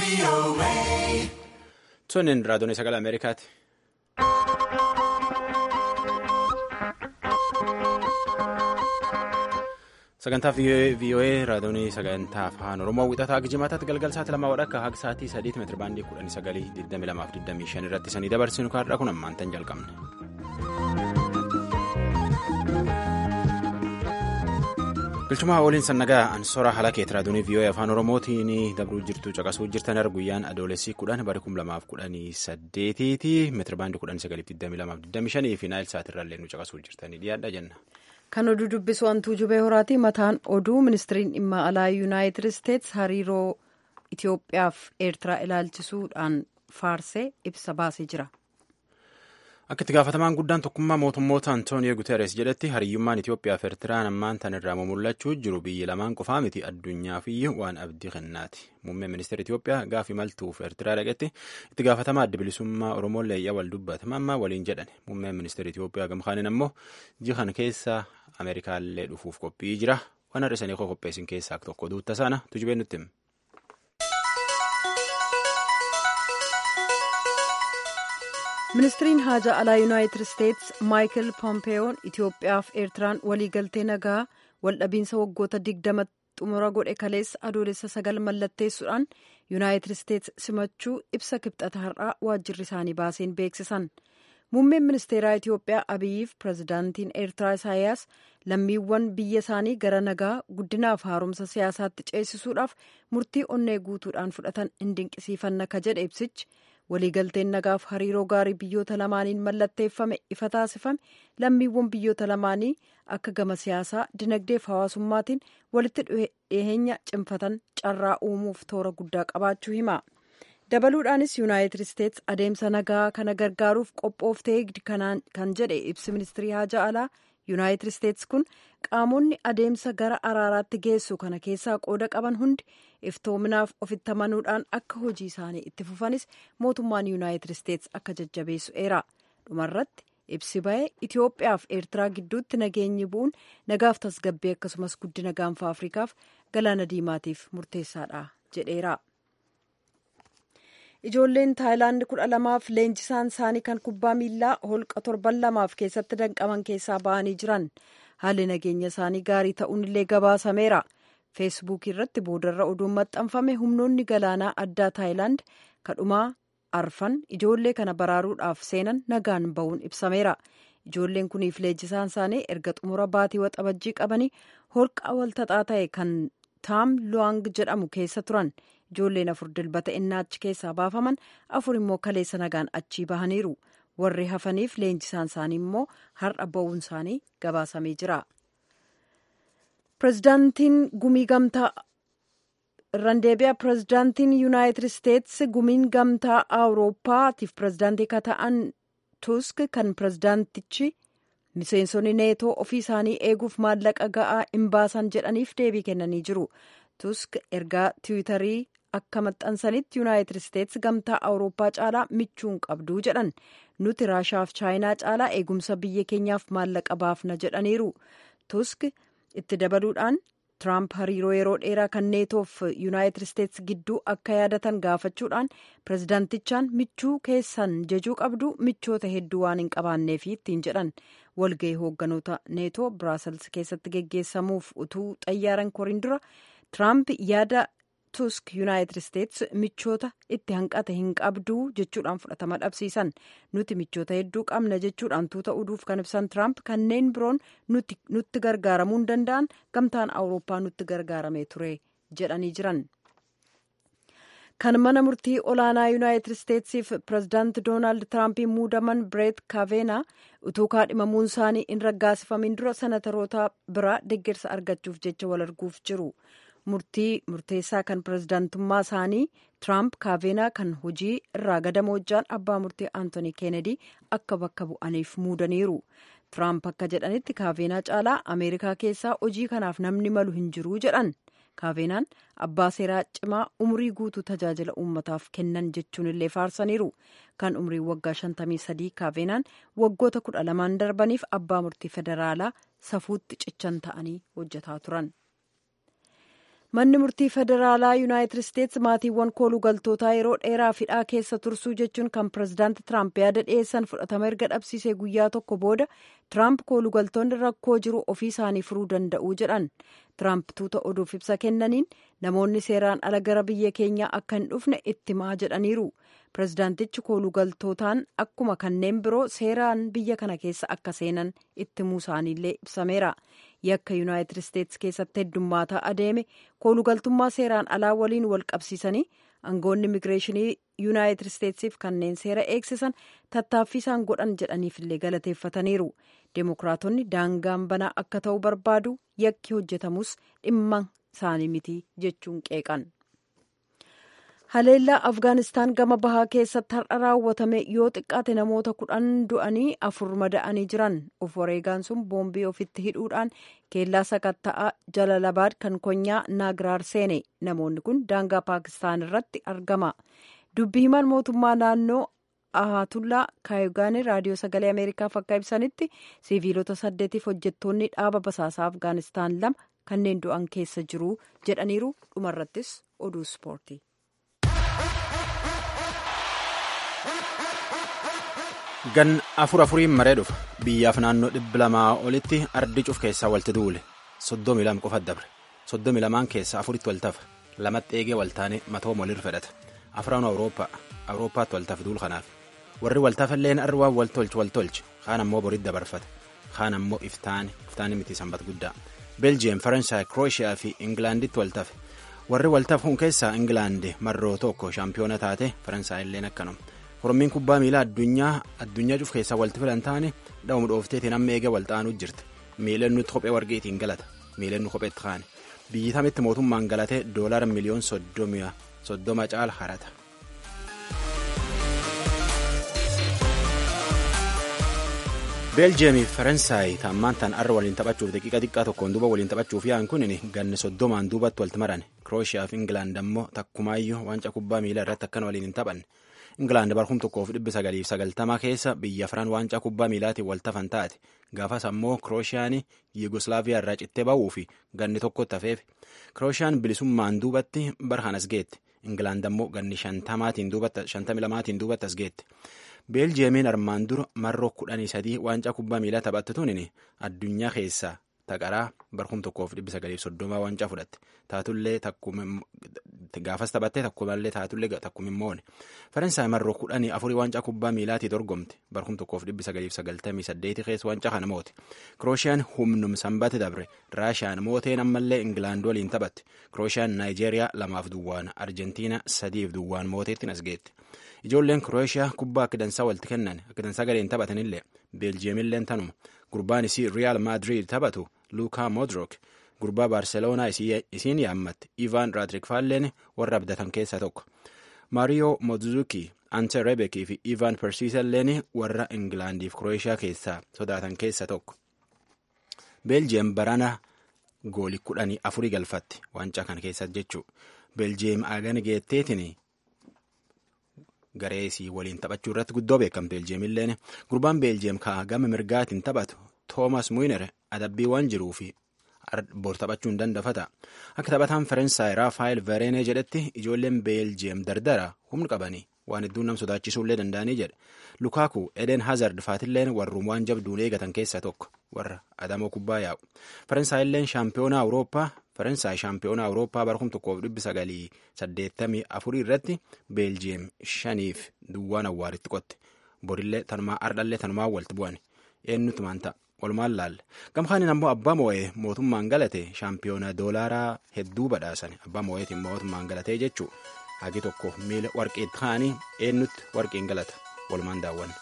Toniin raadiyoon sagalee Ameerikaati. Sagantaa VOA raadiyoon sagantaa afaan Oromoo wixataa Gijjimaataatti galgal sa'aatii lamaa wadhakka haga sa'aatii sadiitti meetira baandii kudhanii sagalii digdami lamaaf digdamii shan irratti sanii dabarsinu kaardhaa kun ammaan tan jalqabne. Bilchumaa ooliin sannagaa ansoora halakeet raadiyoon VOA afaan Oromootiin dabruu jirtu caqasuu jirtan guyyaan adoolessii kudhan bara kum lamaaf kudhanii saddeetiiti meetira baandii kudhanii sagaliif digdami lamaaf digdami shanii fi naayil sa'aatirraallee nu caqasuu jirtanii dhiyaadha jenna. Kan oduu dubbisu hantuu jubee horaati. Mataan oduu ministiriin dhimma alaa yuunaayitid isteetsi hariiroo Itoophiyaa fi Eertiraa ilaalchisuudhaan faarsee ibsa baasee jira. Akka itti gaafatamaan guddaan tokkummaa mootummoota Antooniyo Guteres jedhetti hariyyummaan Itoophiyaa fi Eertiraan ammaan tan irraa mul'achuu jiru biyyi lamaan qofaa miti addunyaaf iyyuu waan abdii kennaati. Muummeen ministeera Itoophiyaa gaafa imaltuuf Eertiraa dhaqetti itti gaafatamaa adda bilisummaa Oromoo leeyyaa wal dubbata mammaa waliin jedhan. Muummeen ministeera Itoophiyaa gamkaaniin ammoo jihan keessa Ameerikaallee dhufuuf qophii jira. Waan har'isanii qopheessin keessaa tokko duutta sana tujubee nutti hima. ministiriin haajaa alaa yuunaayitid isteetsi maayikil pompeeyoon itiyoophiyaa fi eertiraan waliigaltee nagaa waldhabiinsa waggoota digdama xumura godhe kaleessa adoolessa sagal mallatteessuudhaan yuunaayitid isteetsi simachuu ibsa kibxata har'aa waajjirri isaanii baaseen beeksisan muummeen ministeeraa itiyoophiyaa abiyyiif pirezidaantiin eertiraa isaayaas lammiiwwan biyya isaanii gara nagaa guddinaaf haaromsa siyaasaatti ceesisuudhaaf murtii onnee guutuudhaan fudhatan hin dinqisiifanna ka jedhe ibsichi. waliigalteen nagaaf hariiroo gaarii biyyoota lamaaniin mallatteeffame ifa taasifame lammiiwwan biyyoota lamaanii akka gama siyaasaa dinagdeef hawaasummaatiin walitti dhiheenya cimfatan carraa uumuuf toora guddaa qabaachuu hima dabaluudhaanis yuunaayitid isteetsi adeemsa nagaa kana gargaaruuf qophooftee kan jedhe ibsi ministirii haajaa alaa yuunaayitid isteetsi kun qaamonni adeemsa gara araaraatti geessu kana keessaa qooda qaban hundi iftoominaaf ofitti amanuudhaan akka hojii isaanii itti fufanis mootummaan yuunaayitid isteetsi akka jajjabeessu eera dhumarratti ibsi ba'ee itiyoophiyaaf eertiraa gidduutti nageenyi bu'uun nagaaf tasgabbii akkasumas guddina gaanfa afrikaaf galaana diimaatiif murteessaadha jedheera. ijoolleen taayilaand kudha lamaaf leenjisaan isaanii kan kubbaa miillaa holqa torban lamaaf keessatti danqaman keessaa ba'anii jiran haalli nageenya isaanii gaarii ta'uun illee gabaasameera feesbuukii irratti boodarra oduun maxxanfame humnoonni galaanaa addaa taayilaand kadhumaa arfan ijoollee kana baraaruudhaaf seenan nagaan ba'uun ibsameera ijoolleen kuniif leenjisaan isaanii erga xumura baatii waxabajjii qabanii holqa walxaxaa ta'e kan taam luwaang jedhamu keessa turan ijoolleen afur dilbata innaa achi keessaa baafaman afur immoo kaleessa nagaan achii bahaniiru warri hafaniif leenjisaan isaanii immoo har'a ba'uun isaanii gabaasamee jira. pirezidaantiin gumii gamtaa irraan deebi'a pirezidaantiin yuunaayitid isteetsi gumiin gamtaa awurooppaatiif pirezidaantii ka ta'an tusk kan pirezidaantichi miseensonni neetoo ofii isaanii eeguuf maallaqa ga'aa hin baasan jedhaniif deebii kennanii jiru tusk ergaa tiwiitarii akka maxxansanitti yuunaayitid isteetsi gamtaa awurooppaa caalaa michuu hin qabduu jedhan nuti raashaaf chaayinaa caalaa eegumsa biyya keenyaaf maallaqa baafna jedhaniiru tusk itti dabaluudhaan tiraamp hariiroo yeroo dheeraa kan neetoof yuunaayitid isteetsi gidduu akka yaadatan gaafachuudhaan pirezidaantichaan michuu keessan jejuu qabdu michoota hedduu waan hin qabaanneefi ittiin jedhan walgahii hoogganoota neetoo biraasels keessatti geggeessamuuf utuu xayyaaran koriin dura tiraamp yaada tusk yuunaayitid isteetsi michoota itti hanqate hin qabduu jechuudhaan fudhatama dhabsiisan nuti michoota hedduu qabna jechuudhaan tuuta oduuf kan ibsan tiraamp kanneen biroon nutti gargaaramuu hin danda'an gamtaan awurooppaa nutti gargaaramee ture jedhanii jiran. kan mana murtii olaanaa yuunaayitid isteetsiif pirezidaanti doonaald tiraampiin muudaman bireet kaaveenaa utuu kaadhimamuun isaanii hin raggaasifamin dura senataroota biraa deeggarsa argachuuf jecha wal arguuf jiru. murtii murteessaa kan pirezidaantummaa isaanii tiraamp kaaveenaa kan hojii irraa gadamoo hojjaan abbaa murtii aantoonii keenedii akka bakka bu'aniif muudaniiru tiraamp akka jedhanitti kaaveenaa caalaa ameerikaa keessaa hojii kanaaf namni malu hin jiruu jedhan kaaveenaan abbaa seeraa cimaa umrii guutuu tajaajila uummataaf kennan jechuun illee faarsaniiru kan umrii waggaa 53 kaaveenaan waggoota kudha lamaan darbaniif abbaa murtii federaalaa safuutti cichan ta'anii hojjetaa turan. manni murtii federaalaa yuunaayitid isteetsi maatiiwwan koolugaltootaa yeroo dheeraa hidhaa keessa tursuu jechuun kan pirezidaanti tiraamp yaada dhiyeessan fudhatama erga dhabsiisee guyyaa tokko booda tiraamp koolugaltoonni rakkoo jiru ofii isaanii furuu danda'u jedhan tiraamp tuuta oduuf ibsa kennaniin namoonni seeraan ala gara biyya keenyaa akka hin dhufne ittimaa jedhaniiru pirezidaantichi koolugaltootaan akkuma kanneen biroo seeraan biyya kana keessa akka seenan ittimuu isaaniillee ibsameera yakka yuunaayitid isteetsi keessatti heddummaataa adeeme koolugaltummaa seeraan alaa waliin wal qabsiisanii aangoonni immigireeshinii yuunaayitid isteetsiif kanneen seera eegsisan tattaaffii isaan godhan jedhaniifillee galateeffataniiru deemokiraatonni daangaan banaa akka ta'u barbaadu yakki hojjetamus dhimma isaanii miti jechuun qeeqan. haleellaa afgaanistaan gama bahaa keessatti har'a raawwatame yoo xiqqaate namoota kudhan du'anii afur mada'anii jiran of wareegaan sun boombii ofitti hidhuudhaan keellaa sakatta'aa jalalabaad kan konyaa naagiraar seene namoonni kun daangaa paakistaan irratti argama dubbi himaan mootummaa naannoo ahatullaa kaayugaanii raadiyoo sagalee ameerikaaf akka ibsanitti siviilota saddeetiif hojjettoonni dhaaba basaasaa afgaanistaan lama kanneen du'an keessa jiru jedhaniiru dhumarrattis oduu ispoortii. gan afur afuriin maree dhufa biyyaaf naannoo dhibba lamaa olitti ardi cuf keessaa walti duule soddomii lama qofa dabre soddomii lamaan keessaa afuritti waltafa lamatti eegee waltaane matooma walirra fedhata afraan awurooppaa awurooppaatti waltafe duul kanaaf warri waltafalleen arri waan waltolchu waltolche kaan ammoo boritti dabarfate kaan ammoo iftaani iftaani miti sanbat guddaa beeljiyeem faransaay krooshiyaa fi ingilaanditti waltafe warri waltafe kun keessaa ingilaandi marroo tokko shaampiyoona taate faransaayilleen akkanuma Orommiin kubbaa miilaa addunyaa addunyaa cuf keessaa walti filan taane dha'uma dhoofteetiin amma eega walxaanuu jirti miilennu kophee warqiitiin galata miilennu kopheetti kaane biyyi tamitti mootummaan galatee doolara miliyoon soddoma caala harata. beeljiyeemii fi faransaay taammaan tan arra waliin taphachuuf daqiiqa xiqqaa tokkoon duuba waliin taphachuuf yaa'an kunin ganne soddomaan duubatti walti maran kirooshiyaa fi ingilaand ammoo takkumaayyuu wanca kubbaa miilaa irratti akkan waliin hin taphanne. Ingilaand barkum tokkoof dhibbi sagaliif sagaltamaa keessa biyya afran waancaa kubbaa miilaatiin waltafan taate gaafas ammoo kirooshaan yugoslaaviyaa irraa cittee ba'uu fi ganni tokkotti hafeef kirooshaan bilisummaan duubatti barhaan as geette ingilaand ammoo ganni shantamii lamaatiin duubatti as geette beeljiyeemiin armaan dura marroo kudhanii sadii waancaa kubbaa miilaa taphatte tunin addunyaa keessaa taqaraa barkum tokkoof dhibbi sagaliif soddomaa waancaa fudhatte taatullee gaafas taphattee takkumallee taatullee takkumimmoone faransaay marroo kudhanii afurii waancaa kubbaa miilaatii dorgomte barkum tokkoof dhibbi sagaliif sagaltamii saddeeti keessa waancaa kana moote kirooshaan humnum sanbate dabre raashiyaan mooteen ammallee ingilaand waliin taphatte kirooshaan naayijeeriyaa lamaaf duwwaan arjentiina sadiif duwwaan mooteettiin as geette ijoolleen kirooshiyaa kubbaa akka dansaa walitti kennan akka dansaa galeen taphatanillee beeljiyeemilleen tanuma gurbaan isii riyaal maadriid taphatu luukaa modrok gurbaa baarseloonaa isiin yaammatte ivan raadirikfaalleen warra abdatan keessaa tokko maariyoo modzuki ante rebekii fi ivan persiisalleen warra ingilaandiif kirooshiyaa keessaa sodaatan keessaa tokko beeljiyeem barana gooli kudhanii afurii galfatti waancaa kana keessatti jechuu beeljiyeem agani geetteetiin garee isii waliin taphachuu irratti guddoo beekamte beeljiyeemilleen gurbaan beeljiyeem kaa gama mirgaatiin taphatu toomas muiner adabbii waan jiruu fi bor taphachuun dandafata akka taphataan faransaay raafaayil vereenee jedhetti ijoolleen beeljiyeem dardara humna qabanii waan hedduun nam sodaachisuullee danda'anii jedhe lukaaku eden hazard faatilleen warruun waan jabduun eegatan keessaa tokko warra adamoo kubbaa yaa'u faransaayilleen shaampiyoonaa awurooppaa faransaay shaampiyoonaa awurooppaa barkum tokkoof dhibbi sagalii saddeettamii afurii irratti beeljiyeem shaniif duwwaan awwaaritti qotte borillee tanumaa ardhallee tanumaa walti bu'an eenyutu maanta walumaan laalle gamkaanin ammoo abbaa moo'ee mootummaan galate shaampiyoona doolaaraa hedduu badhaasan abbaa moo'eetiin mootummaan galatee jechuu hagi tokko miila warqeetti kaanii eenyutti warqeen galata walumaan daawwanne.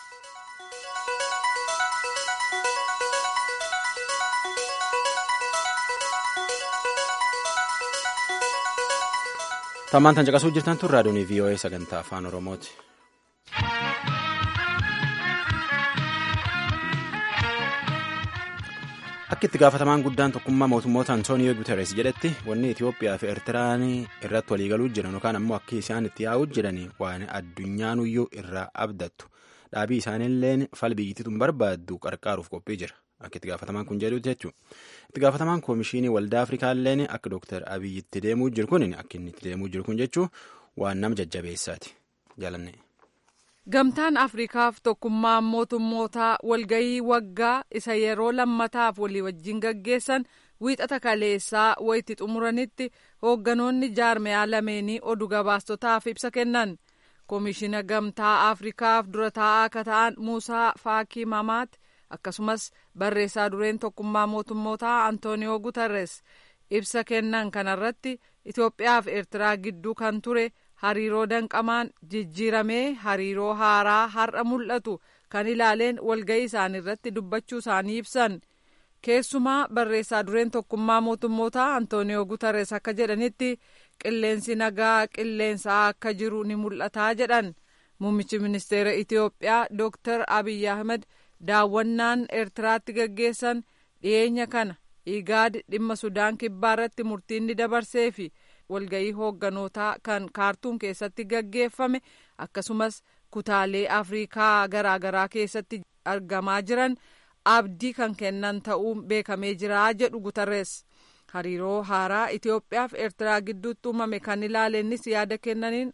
tammaan tan caqasuu jirtan tun raadiyoonii voa sagantaa afaan oromooti. akka itti gaafatamaan guddaan tokkummaa mootummoota antooniyoo guteres jedhetti wanni itiyoophiyaa fi eertiraan irratti waliigaluu jiran yookaan ammoo akka isaan itti yaa'uu jiran waan addunyaanuyyuu irraa abdattu dhaabii isaaniilleen fal biyyittiituun barbaaddu qarqaaruuf qophii jira akka itti gaafatamaan kun jedhutti jechuudha. Itti gaafatamaan koomishinii waldaa Afrikaa illeen akka Dooktar Abiyyi itti deemuu jiru kun akka inni itti deemuu jiru kun jechuun waan nama jajjabeessaati. Jaalanne. Gamtaan Afriikaaf tokkummaan mootummootaa walgayii waggaa isa yeroo lammataaf walii wajjin gaggeessan wiixata kaleessaa wayitti xumuranitti hoogganoonni jaarmeyaa lameenii oduu gabaastotaaf ibsa kennan. Koomishina Gamtaa Afriikaaf dura taa'aa akka ta'an Muusaa Faakii Mamaat akkasumas barreessaa dureen tokkummaa mootummootaa Antooniyoo Gutarres ibsa kennan kanarratti Itoophiyaa fi Eertiraa gidduu kan ture. hariiroo danqamaan jijjiiramee hariiroo haaraa har'a mul'atu kan ilaaleen walga'ii isaanii irratti dubbachuu isaanii ibsan keessumaa barreessaa dureen tokkummaa mootummootaa antooniyoo gutarres akka jedhanitti qilleensi nagaa qilleensaa akka jiru ni mul'ataa jedhan muummichi ministeera itiyoophiyaa dooktar abiy ahmed daawwannaan eertiraatti gaggeessan dhiyeenya kana igaad dhimma sudaan kibbaa irratti murtiin ni dabarsee fi walga'ii hoogganotaa kan kaartuum keessatti gaggeeffame akkasumas kutaalee afriikaa garaagaraa keessatti argamaa jiran abdii kan kennan ta'uun beekamee jira jedhu gutarrees hariiroo haaraa Itoophiyaa fi Eertiraa gidduutti uumame kan ilaalennis yaada kennaniin.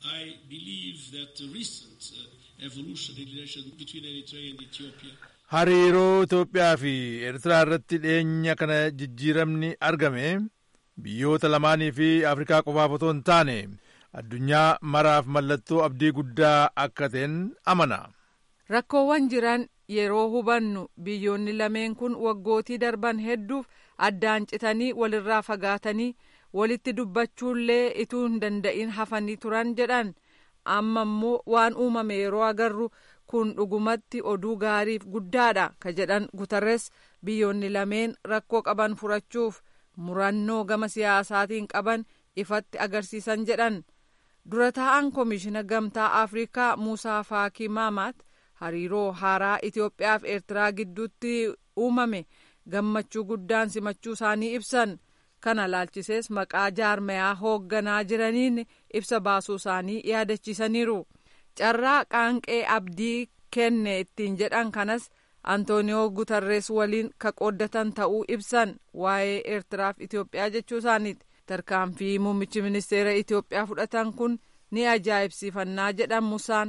hariiroo Itoophiyaa fi Eertiraa irratti dhiyeenya kana jijjiiramni argame. biyyoota lamaanii fi afrikaa qofaaf otoo hin taane addunyaa maraaf mallattoo abdii guddaa akka ta'en amana. rakkoowwan jiran yeroo hubannu biyyoonni lameen kun waggootii darban hedduuf addaan citanii walirraa fagaatanii walitti dubbachuullee ituu hin danda'in hafanii turan jedhan amma immoo waan uumame yeroo agarru kun dhugumatti oduu gaariif guddaadha ka jedhan gutarres biyyoonni lameen rakkoo qaban furachuuf. murannoo gama siyaasaatiin qaban ifatti agarsiisan jedhan dura taa'an koomishina gamtaa afrikaa muusaa faakii maamaat hariiroo haaraa itiyoophiyaa fi eertiraa gidduutti uumame gammachuu guddaan simachuu isaanii ibsan kana laalchisees maqaa jaarmayaa hoogganaa jiraniin ibsa baasuu isaanii yaadachiisaniiru carraa qaanqee abdii kenne ittiin jedhan kanas. antooniyoo gutarrees waliin ka qooddatan ta'uu ibsan waa'ee eertiraaf itiyoophiyaa jechuu isaaniiti tarkaanfii muummichi ministeera itiyoophiyaa fudhatan kun ni ajaa'ibsiifannaa jedhan musaan.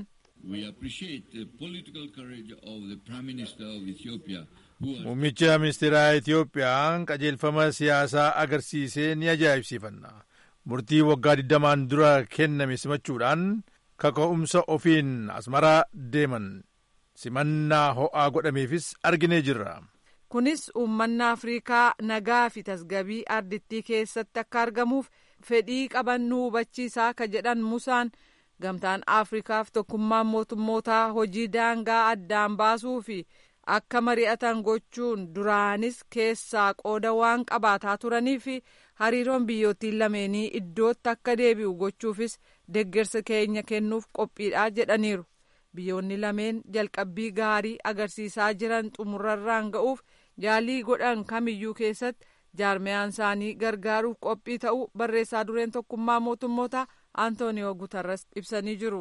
muummicha ministeeraa itiyoophiyaa qajeelfama siyaasaa agarsiisee ni ajaa'ibsiifanna murtii waggaa digdamaan dura kenname simachuudhaan kaka'umsa ofiin asmaraa deeman. simannaa ho'aa godhameefis arginee jirra. kunis uummanni afriikaa nagaa fi tasgabii ardittii keessatti akka argamuuf fedhii qaban nu hubachiisaa ka jedhan musaan gamtaan afriikaaf tokkummaan mootummootaa hojii daangaa addaan baasuu fi akka mari'atan gochuun duraanis keessaa qooda waan qabaataa turanii fi hariiroon biyyootiin lameenii iddootti akka deebi'u gochuufis deggersa keenya kennuuf qophiidha jedhaniiru. biyyoonni lameen jalqabbii gaarii agarsiisaa jiran xumurarraan ga'uuf yaalii godhan kamiyyuu keessatti jaarmiyaan isaanii gargaaruuf qophii ta'uu barreessaa dureen tokkummaa mootummoota antooniyoo gutarras ibsanii jiru.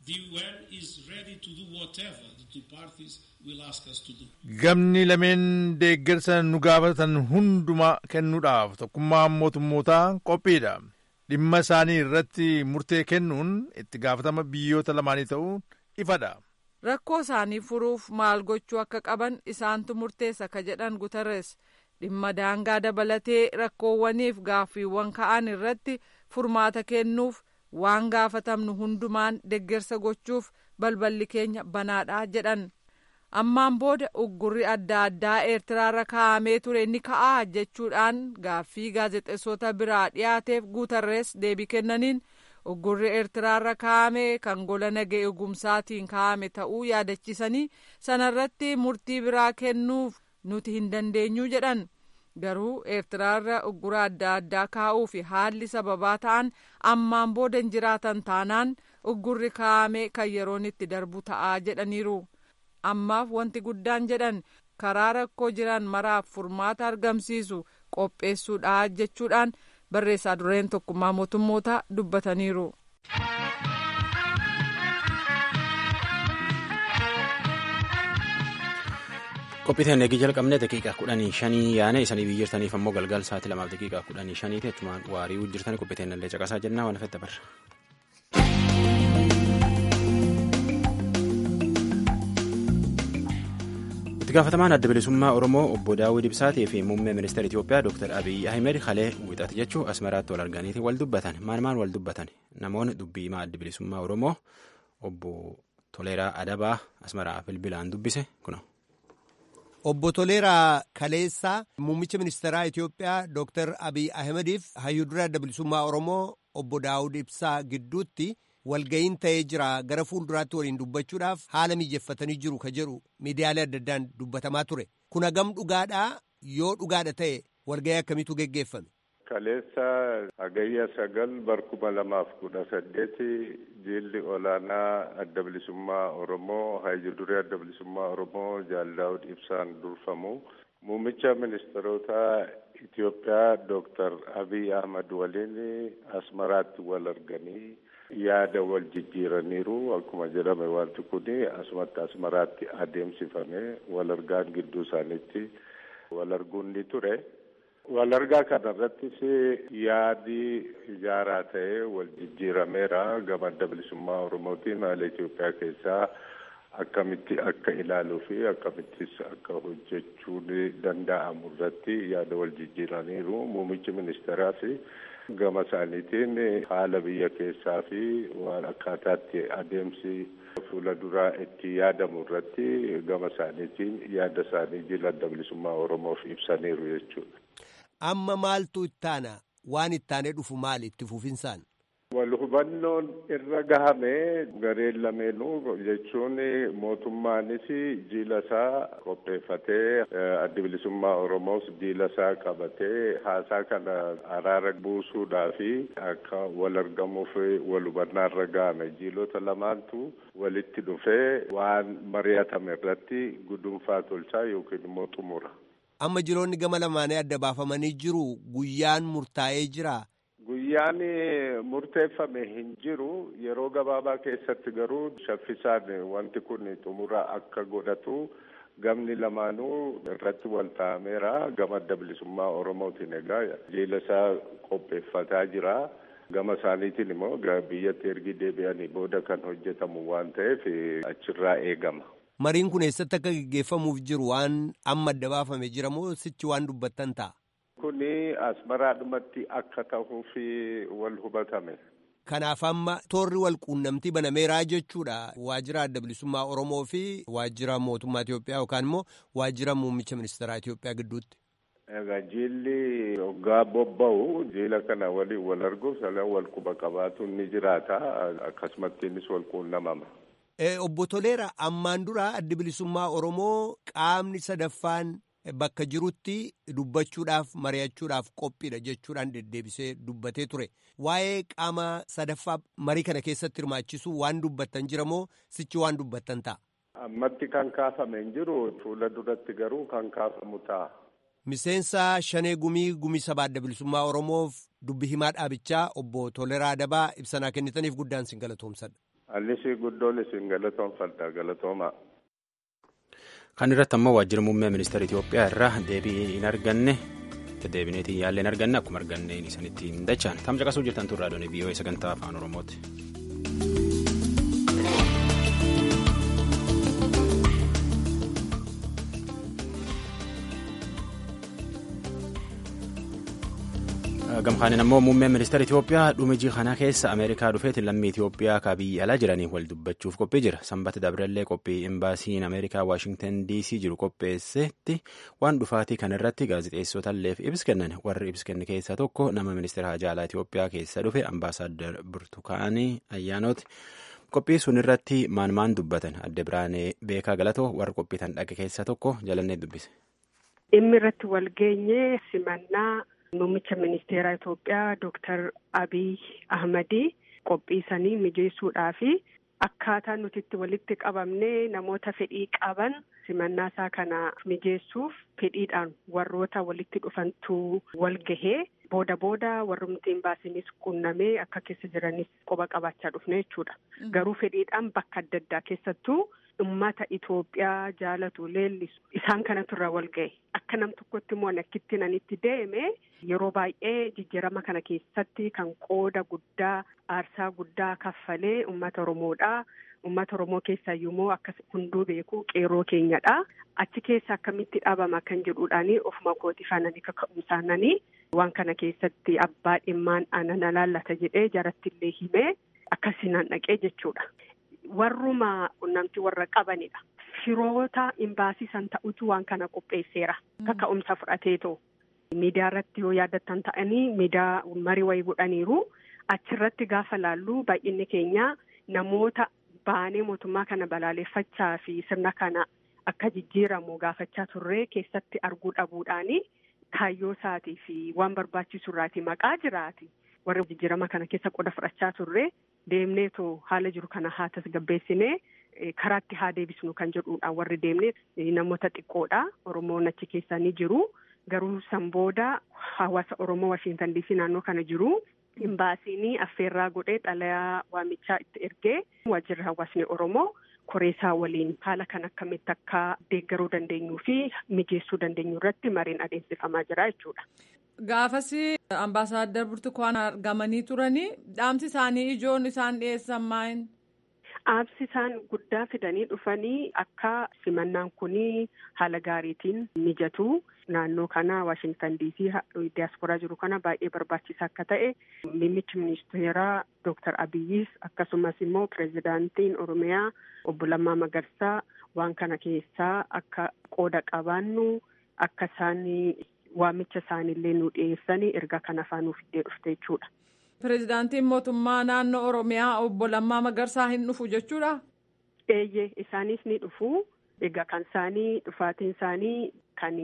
gamni lameen deeggarsa nu gaafatan hunduma kennuudhaaf tokkummaan mootummootaa qophiidha dhimma isaanii irratti murtee kennuun itti gaafatama biyyoota lamaanii ta'uu ifadha. rakkoo isaanii furuuf maal gochuu akka qaban isaantu murteessa ka jedhan gutarres dhimma daangaa dabalatee rakkoowwaniif gaaffiiwwan ka'an irratti furmaata kennuuf waan gaafatamnu hundumaan deggersa gochuuf balballi keenya banaadha jedhan ammaan booda uggurri adda addaa eertiraarra kaa'amee ture ni ka'aa jechuudhaan gaaffii gaazexeessota biraa dhiyaateef guutarrees deebii kennaniin uggurri eertiraarra kaa'ame kan gola nagaa eegumsaatiin kaa'ame ta'uu yaadachiisanii sanarratti murtii biraa kennuuf nuti hin dandeenyu jedhan garuu eertiraarra uggura adda addaa kaa'uu fi haalli sababaa ta'an ammaan booda hin jiraatan taanaan uggurri kaa'ame kan yeroon itti darbu ta'aa jedhaniiru ammaaf wanti guddaan jedhan karaa rakkoo jiran maraaf furmaata argamsiisu qopheessuudha jechuudhaan barreessaa dureen tokkummaa mootummoota dubbataniiru. Qophiiteen eegii jalqabnee daqiiqaa kudhanii shanii yaane isanii biyyirtaniif ammoo galgal sa'aatii lamaaf daqiiqaa kudhanii shaniiti achumaan waarii jirtanii qophiiteen illee caqasaa jennaa waan fedha barra. itti gaafatamaan adda bilisummaa oromoo obbo daawwid ibsaatii fi muummee ministeera itiyoophiyaa dr abiyyi ahmed kalee wixata jechuun asmaraatti wal arganiiti wal dubbatan maan maan wal dubbatan namoonni dubbii himaa adda bilisummaa oromoo obbo toleeraa adabaa asmaraa bilbilaan dubbise kuno. Obbo Toleeraa Kaleessaa muummicha ministeeraa Itiyoophiyaa Dr. Abiy Ahmediif hayyudura adda bilisummaa Oromoo obbo Daawud Ibsaa gidduutti walga'iin ta'ee jira gara fuulduraatti waliin dubbachuudhaaf haala mijeeffatanii jiru ka jedhu miidiyaalee adda addaan dubbatamaa ture. Kun hagam dhugaadhaa yoo dhugaadha ta'e walga'ii akkamiitu geggeeffame? Kaleessa hagayya sagal barkuma lamaaf kudha saddeeti jilli olaanaa adda bilisummaa Oromoo hayyuduree adda bilisummaa Oromoo Jaal Daawud Ibsaan durfamu muummicha ministeerota Itiyoophiyaa Dooktar Abiy Ahmad waliin Asmaraatti wal arganii yaada wal jijjiiraniiru akkuma jedhame wanti kun asumatti Asmaraatti adeemsifame wal argaan gidduu isaaniitti wal arguun ni ture. Walargaa kana irrattis yaadi ijaaraa ta'ee wal jijjiirameera gama adda bilisummaa Oromootiin haala Itoophiyaa keessaa akkamitti akka ilaaluu fi akkamittis akka hojjechuun danda'amu irratti yaada wal jijjiiraniiru. Muummichi ministeeraas gama isaaniitiin haala biyya keessaa fi waan akkaataatti adeemsi fuula duraa itti yaadamu irratti gama isaaniitiin yaada isaanii jila adda bilisummaa Oromoof ibsaniiru jechuudha. Amma maaltu ittaana waan ittaanee dhufu maali itti fufinsaan? Wal hubannoon irra gahame gareen lameenuu jechuun mootummaanis jiila isaa qopheeffatee adda bilisummaa Oromoos jiila isaa qabatee haasaa kana araara buusuudhaa fi akka wal argamuuf wal hubannaa irra gahame jiilota lamaantu walitti dhufee waan mari'atame irratti gudunfaa tolchaa yookiin immoo xumura. Amma jiloonni gama lamaanii adda baafamanii jiru guyyaan murtaa'ee jira. Guyyaan murteeffame hin jiru yeroo gabaabaa keessatti garuu shaffisaan wanti kun xumura akka godhatu gamni lamaanuu irratti wal ta'ameera gama adda bilisummaa Oromootiin egaa jiila isaa qopheeffataa jira. Gama isaaniitiin immoo biyyatti ergi deebi'anii booda kan hojjetamu waan ta'eef achirraa eegama. Mariin kun eessatti akka gaggeeffamuuf jiru waan amma adda baafame jira moo sichi waan dubbattan ta'a? Kuni asmaraadhumatti akka ta'uuf wal hubatame. Kanaaf amma toorri wal quunnamtii banameeraa jechuudha. Waajjira adda bilisummaa Oromoo fi waajjira mootummaa Itoophiyaa yookaan immoo waajjira muummicha ministeeraa Itoophiyaa gidduutti. Egaa jiilli hoggaa bobba'u jiila kana waliin wal arguuf salan wal quba qabaatuun ni jiraata. Akkasumattiinis wal quunnamama. Obbo Toleera ammaan dura addi bilisummaa Oromoo qaamni sadaffaan bakka jirutti dubbachuudhaaf mari'achuudhaaf qophiidha jechuudhaan deddeebisee dubbatee ture. Waa'ee qaama sadaffaa marii kana keessatti hirmaachisuu waan dubbattan jira moo sichi waan dubbattan ta'a? Ammatti kan kaafame hin jiru fuula duratti garuu kan kaafamu ta'a. Miseensa Shanee Gumii Gumii Sabaa Adda Bilisummaa Oromoof dubbi himaa dhaabichaa obbo Toleraa Adabaa ibsanaa kennitaniif guddaan sin galatoomsadha. Annis guddoon isin galatoomfadha galatooma. Kan irratti ammoo waajjira muummee ministeera Itoophiyaa irraa deebii hin arganne deddeebineetiin yaallee hin arganne akkuma arganne isinitti hin dachaan tam caqasuu jirtan turraa doonii biyyoota sagantaa afaan Oromooti. gamkaanin ammoo muummeen ministeera Itoophiyaa dhumijii kana keessa Ameerikaa dhufeetiin lammii Itoophiyaa ka biyya alaa jiranii wal dubbachuuf qophii jira. Sanbata Dabrallee qophii imbaasiin Ameerikaa Waashingtan DC jiru qopheessetti waan dhufaatii kana irratti gaazexeessotalleef ibsa kennan warri ibsa kenne keessaa tokko nama ministeera hajaalaa Itoophiyaa keessa dhufe ambaasaaddar Burtukaanii Ayyaanooti. Qophii sun irratti maan maan dubbatan adde Biraanee Beekaa Galatoo warra qophii tan dhaqe keessaa tokko jalannee dubbise. Dhimmi irratti wal geenye simannaa Muummicha ministeera Itoophiyaa Dooktar Abiy Ahmadii qophiisanii mijeessuudhaa fi akkaataa nuti itti walitti qabamnee namoota fedhii qaban simannaa isaa kana mijeessuuf fedhiidhaan warroota walitti dhufantu wal gahee booda booda warrumti imbaasiinis qunnamee akka keessa jiranis qoba qabaachaa dhufne jechuudha. Garuu fedhiidhaan bakka adda addaa keessattuu ummata Itoophiyaa jaalatu leellisu isaan kanatu irra wal ga'e akka nam tokkotti immoo akkitti nanitti deeme yeroo baay'ee jijjiirama kana keessatti kan qooda guddaa aarsaa guddaa kaffalee ummata Oromoodha. Uummata Oromoo keessaa immoo akka hunduu beeku qeerroo keenyadha. Achi keessa akkamitti dhaabama kan jedhuudhaani ofuma kooti faananii kaka'umsaananii waan kana keessatti abbaa dhimmaan ana laallata jedhee jaratti illee himee akkasiinaan dhaqee jechuudha. Warruma qunnamtii warra qabanidha. Firoota imbaasii san ta'utu waan kana qopheesseera. Kaka'umsa fudhateetoo. Miidiyaa irratti yoo yaadattan ta'anii miidiyaa marii wayii godhaniiru. Achirratti gaafa laallu baay'inni keenya namoota baanee mootummaa kana balaaleffachaa fi sirna kana akka jijjiiramu gaafachaa turree keessatti arguu dhabuudhaani kaayyoo isaatii fi waan barbaachisu irraati maqaa jiraati. Warri jijjiirama kana keessa qoda fudhachaa turre deemneetoo haala jiru kana haa tasgabbeessinee karaatti haa deebisnu kan jedhuudhaan warri deemnee namoota xiqqoodha. Oromoon achi keessaa ni jiru. Garuu san booda hawaasa Oromoo Washiintan Diisii naannoo kana jiru. Imbaasiin affeerraa godhee xalayaa waamichaa itti ergee waajjirri hawaasni Oromoo koreesaa waliin haala kan akkamitti akka deeggaruu dandeenyuu fi mijeessuu dandeenyu irratti mariin adeemsifamaa jira jechuudha. Gaafas ambaasaaddar Burtukaan argamanii turanii dhaamsi isaanii ijoon isaan dhiyeessan maal? Dhaamsi isaan guddaa fidanii dhufanii akka simannaan kunii haala gaariitiin mijatu. Naannoo kana Waashintan Diisii diyaasporaa jiru kana baay'ee barbaachisaa akka ta'e muummichi ministeeraa Dooktar Abiyyis akkasumas immoo pireezidaantiin Oromiyaa obbo Lammaa Magarsaa waan kana keessaa akka qooda qabaannu akka isaan waamicha isaaniillee nu dhiyeessanii erga kana faanuuf iddee dhufte jechuudha. Pireezidaantiin mootummaa naannoo Oromiyaa obbo Lammaa Magarsaa hin dhufu jechuudha? Eeyyee isaanis ni dhufu. Egaa kan isaanii dhufaatiin isaanii kan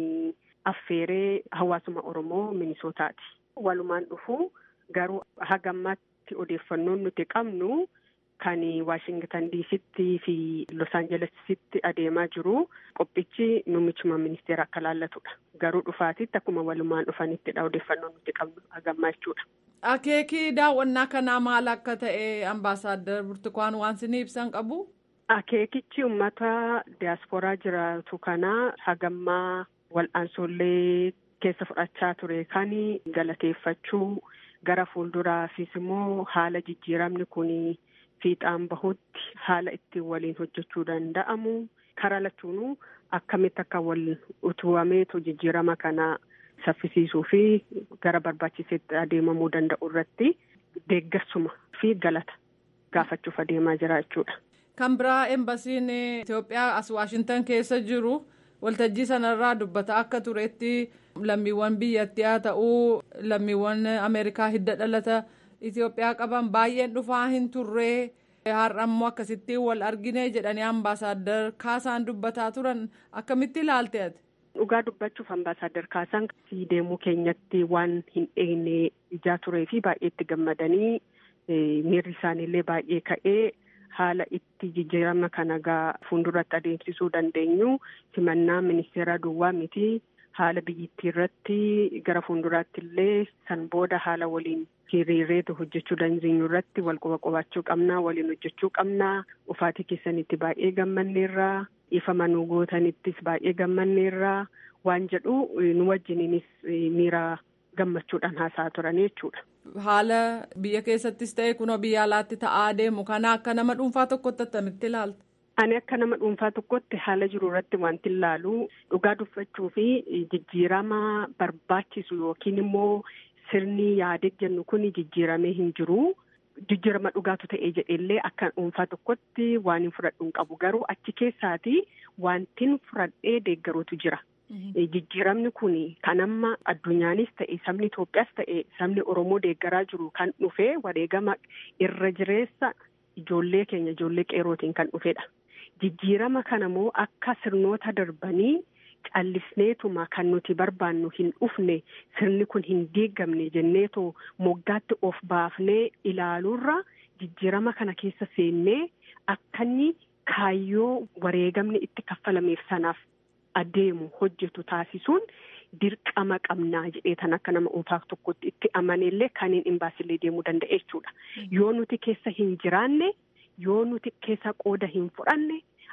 affeeree hawaasuma Oromoo Minisootaati. Walumaan dhufu garuu hagammaatti odeeffannoon nuti qabnu kan Waashingitan Diisitti fi Los Aanjelesitti adeemaa jiru qophichi muummichuma ministeera akka laallatudha. Garuu dhufaatitti akkuma walumaan dhufanittidha odeeffannoon nuti qabnu hagammaa jechuudha. Akeekii daawwannaa kanaa maal akka ta'e ambaasaaddar Burtukaan waan isin ibsan qabu? Akeekichi uummata diyaasporaa jiraatu kana hagammaa wal'aansollee keessa fudhachaa ture kan galateeffachuu gara fuulduraafis immoo haala jijjiiramni kun fiixaan bahutti haala ittiin waliin hojjechuu danda'amu karaa lachuunuu akkamitti akka wal utubameetu jijjiirama kana saffisiisuu fi gara barbaachiseetti adeemamuu danda'u irratti deeggarsuma fi galata gaafachuuf adeemaa jira jechuudha. Kan biraa embasiin Itoophiyaa as Waashintan keessa jiru waltajjii sanarraa dubbata akka turetti lammiiwwan biyyattii haa ta'uu lammiiwwan Ameerikaa hidda dhalata Itoophiyaa qaban baay'een dhufaa hin turree har'a immoo akkasitti wal argine jedhanii ambaasaaddar Kaasaan dubbataa turan akkamitti ilaalte ati? Dhugaa dubbachuuf ambaasaaddar Kaasaan deemuu keenyatti waan hin eegne ijaa turee fi baay'ee itti gammadanii miirri isaaniillee baay'ee ka'ee. haala itti jijjiirama kana gaa fuulduratti adeemsisuu dandeenyu simannaa ministeera duwwaa miti haala biyyittii irratti gara fuulduraatti illee san booda haala waliin hiriireetu hojjechuu dandeenyu irratti wal quba qubaachuu qabnaa waliin hojjechuu qabnaa ufaatii keessanitti baay'ee gammanneerraa ifa manuu gootanittis baay'ee gammanneerraa waan jedhu nu wajjiniinis miira gammachuudhaan haasa'aa turan jechuudha. Haala biyya keessattis ta'e kunoo biyya alaatti ta'aa deemu kana akka nama dhuunfaa tokkotti attamitti ilaalta? Ani akka nama dhuunfaa tokkotti haala jiru irratti wanti ilaalu dhugaa dubbachuu fi jijjiirama barbaachisu yookiin immoo sirni yaadee jennu kun jijjiiramee hin jiru. Jijjiirama dhugaatu ta'ee jedheellee akka dhuunfaa tokkotti waan hin fudhadhu hin qabu garuu achi keessaati wantin fudhadhee deeggaruutu jira. Jijjiiramni kun kan amma addunyaanis ta'e sabni Itoophiyaas ta'e sabni Oromoo deeggaraa jiru kan dhufee wareegama irra jireessa ijoollee keenya ijoollee qeerootiin kan dhufedha. Jijjiirama kana immoo akka sirnoota darbanii callisneetuma kan nuti barbaannu hin dhufne sirni kun hin diigamne jenneetoo moggaatti of baafnee ilaaluurra jijjiirama kana keessa seennee akka inni kaayyoo wareegamni itti kaffalameef sanaaf. adeemu hojjetu taasisuun dirqama qabnaa jedhee tan akka nama dhuunfaa tokkotti itti amaneellee kan hin imbaasillee deemuu danda'a jechuudha. Yoo nuti keessa hin jiraanne yoo nuti keessa qooda hin fudhanne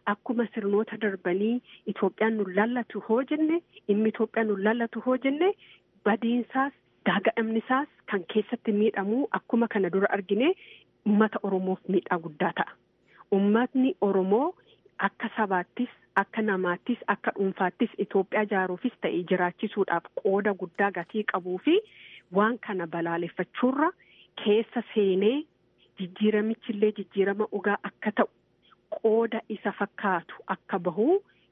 akkuma sirnoota darbanii Itoophiyaan nu lallatu hoo jenne dhimmi Itoophiyaan nu lallatu hoo jenne badiinsaas gaaga'amnisaas kan keessatti miidhamu akkuma kana dura argine uummata Oromoof miidhaa guddaa ta'a. Uummatni Oromoo akka sabaattis akka namaattis akka dhuunfaattis Itoophiyaa ijaaruufis ta'e jiraachisuudhaaf qooda guddaa gatii qabuu fi waan kana balaaleffachuurra keessa seenee jijjiiramichillee jijjiirama dhugaa akka ta'u qooda isa fakkaatu akka bahu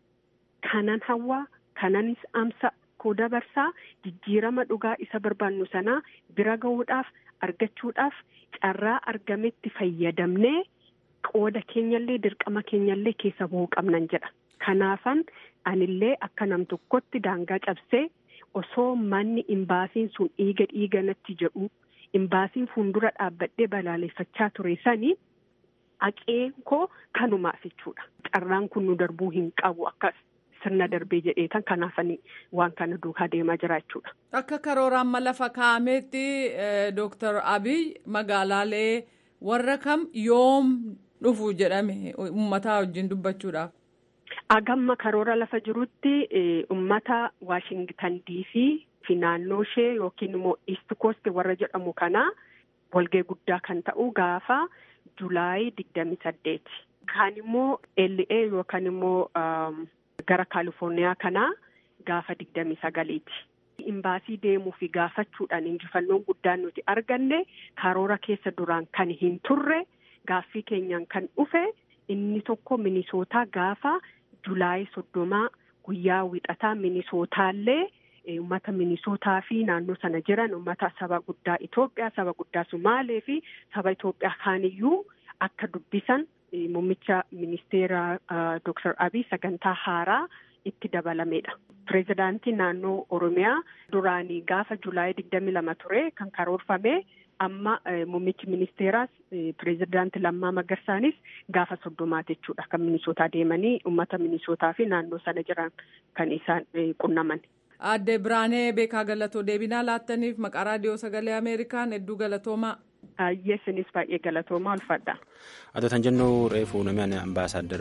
kanan hawwaa kananis amsa koo dabarsaa jijjiirama dhugaa isa barbaannu sanaa bira gahuudhaaf argachuudhaaf carraa argametti fayyadamnee qooda keenyallee dirqama keenyallee keessa bahuu qabnan jedha. Kanaafan anillee akka nam tokkotti daangaa cabsee osoo manni imbaasiin sun dhiiga dhiiga natti jedhu imbaasiin fuuldura dhaabbadhee balaaleffachaa ture sanii haqeen koo kanumaaf jechuudha. Carraan kun nu darbuu hin qabu akkas sirna darbee jedheetan kanaafanii waan kana duukaa deemaa jira jechuudha. Akka karoora amma lafa kaa'ameetti Dooktar Abiy magaalaalee warra kam yoom dhufu jedhame uummataa wajjin dubbachuudhaaf. Agamma karoora lafa jirutti uummata Waashingtan diisii fi naannoo ishee yookiin immoo East Coast warra jedhamu kana walgahii guddaa kan ta'u gaafa Julaayii digdami saddeeti. Kaan immoo LA yookaan immoo gara Kaalifoorniyaa kanaa gaafa digdami sagaliiti. Imbaasii deemuu fi gaafachuudhaan injifannoon guddaan nuti arganne karoora keessa duraan kan hin turre gaaffii keenyaan kan dhufe inni tokko minisootaa gaafa Julaayii soddomaa guyyaa wixataa minisootaallee uummata minisootaa fi naannoo sana jiran uummata saba guddaa Itoophiyaa saba guddaa Sumaalee fi saba Itoophiyaa kaaniyyuu akka dubbisan muummicha ministeera Dr. Abiy sagantaa haaraa itti dabalameedha. Pireezidaantiin naannoo Oromiyaa duraanii gaafa Julaayii digdami lama ture kan karoorfame amma muummichi ministeeraas pireezidaantii Lammaa Magarsaanis gaafa soddomaati jechuudha kan minisootaa deemanii uummata minisootaa fi naannoo sana jiran kan isaan qunnaman. Aadde Biraanee Beekaa Galatoo deebinaa laattaniif maqaa raadiyoo sagalee Ameerikaan hedduu galatoomaa. Yeesinis baay'ee galatoomaa ulfadha. Atoo tan jennu reefuu namni ambaasaaddar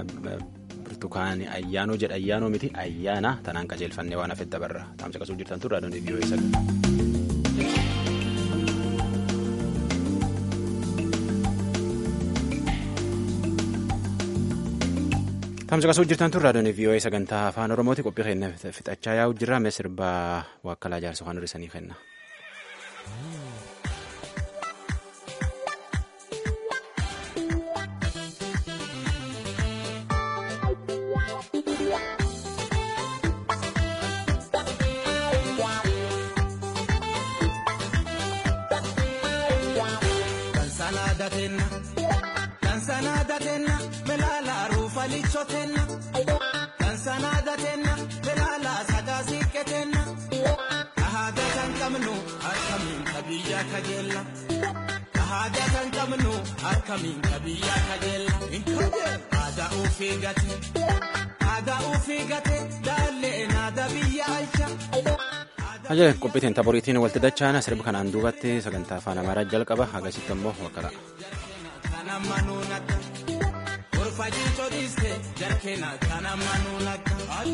Birtukaan Ayyaanoo jedha Ayyaanoo miti ayyaana tanaan qajeelfannee waan hafetti dabarra. Taamsa qasuu jirtan turre adoon viiyoo eessa. Taamsa qasuu jirtan turre adoon viiyoo sagantaa afaan Oromooti qophii keenya fixachaa yaa'u jirra mee sirbaa waakkalaa jaarsa waan hir'isanii kenna. Aadaa kan qabnu akkamiin qabiyyaa kajeella. Aadaa ofii gate aadaa ofii gate daalleen aadaa biyya alcha. Ajajaa qophiitiin taboriitiin walitti dachaana sirba kanaan duubatti sagantaa afaan amaaraa jalqaba agasitti immoo wakkala. Kana manuun akka gorfajii codhiiste jarkeena kana manuun akka.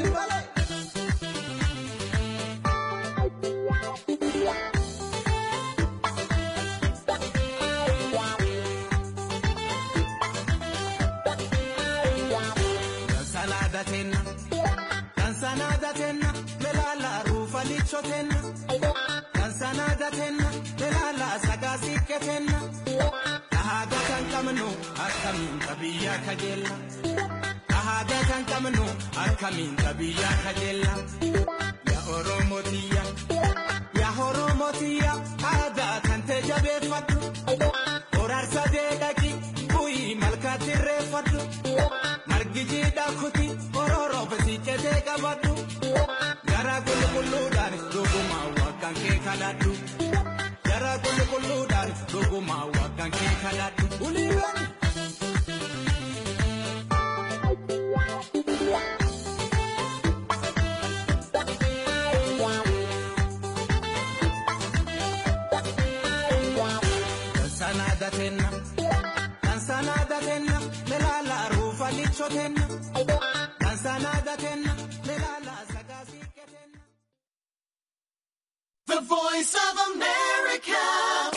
Kansanaadatenna belaala ruufalichotenna kansanaadatenna belaala sagaasiqqetenna ahaadaa kan qabnu akkamiin qabiyyaa kajeella ahaadaa kan qabnu akkamiin qabiyyaa kajeella yaa oromotiyya yaa oromotiyya aadaa kan ta'e jabeeffadhu horaarsa deedhaqi bu'ii malkaatti irreeffadhu margi jiidhaa kuti ororoo basiiccatee qabadhu gara qulqulluudhaan dhugumaa waggaan kee kadhadhu gara qulqulluudhaan dhugumaa waggaan kee kadhadhu uliiwwan. Kansanaadatenna kansanaadatenna belaala ruufalichotenna. The voice of America.